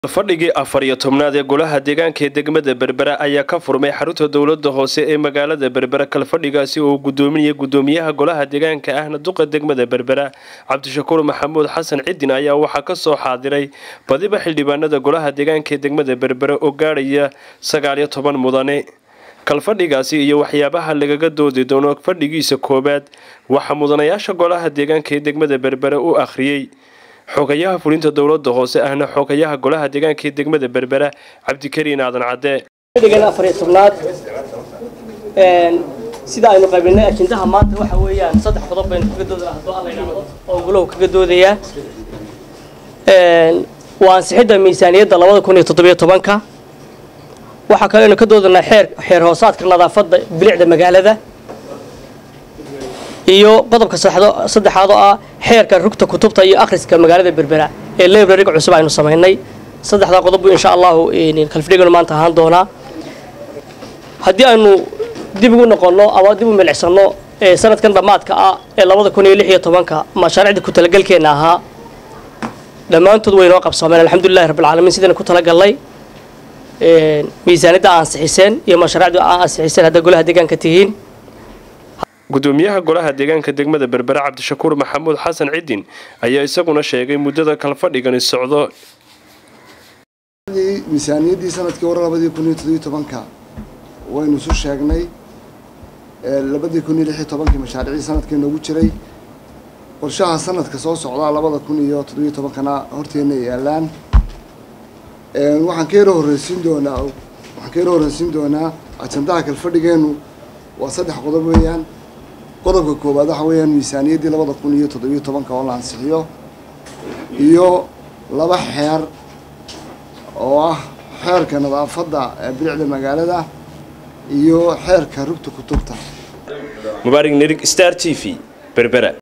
fadhigii afar iyo tobnaad ee golaha deegaanka ee degmada berbera ayaa ka furmay xarunta dowlada hoose ee magaalada berbera kalfadhigaasi oo gudoominaya gudoomiyaha golaha deegaanka ahna duqa degmada berbera cabdishakuur maxamuud xasan cidin ayaa waxaa kasoo xaadiray badiba xildhibaanada golaha deegaanka ee degmada berbera oo gaadhaya sagaaliyo toban mudane kalfadhigaasi iyo waxyaabaha lagaga doodi doono fadhigiisa koowaad waxaa mudanayaasha golaha deegaanka ee degmada berbera u akhriyey xogayaha fulinta dowlada hoose ahna xogayaha golaha deegaanka ee degmada berbera cabdikariin aadan cadde fadhigan afariyo tobnaad sida aynu qaybinay ajendaha maanta waxa weeyaan saddex qodob baynu kaga dooda hadduu alla yidhaahdo oo guluhu kaga doodayaa waa ansixidda miisaaniyadda labada kun iyo toddobiyo tobanka waxaa kaloo aynu ka doodanaa xeer xeer hoosaadka nadaafadda bilicda magaalada iyo qodobka saddexaad oo ah xeerka rugta kutubta iyo akhriska magaalada berbera ee librariga cusub aynu samaynay saddexdaa qodob buu insha allahu kalfidhiganu maanta ahaan doonaa haddii aynu dib ugu noqonno ama dib u milicsano sanadkan dhammaadka ah ee labada kun iyo lix iyo tobanka mashaariicda ku talagalkeenna ahaa dhammaantood way noo qabsoomeen alxamdulilahi rabbilcaalamiin sidayna ku talagalnay miisaaniyadda ansixiseen iyo mashaariicda aa ansixiseen haddaa golaha deegaanka tihiin gudoomiyaha golaha deegaanka degmada berbera cabdishakuur maxamuud xasan cidin ayaa isaguna sheegay muddada kalfadhigani socdo miisaaniyaddii sanadkii hore labadii kun iyo toddobiyo tobanka waynu isu sheegnay labadii kun iyo lix iyo tobankii mashaariicdii sanadkii noogu jiray qorshaha sanadka soo socdaa labada kun iyo toddobiyo tobankana horteena yaalaan waxaan ka yaro horreysiin doonaa waxaan ka yaro horreysiin doonaa ajandaha kalfadhigeenu waa saddex qodob weeyaan qodobka koowaad waxa weeyaan miisaaniyaddii labada kun iyo toddobiyo tobanka oo la ansixiyo iyo laba xeer oo ah xeerka nadaafadda bilicda magaalada iyo xeerka rugta kutubta mubaarig nerig star t v berbera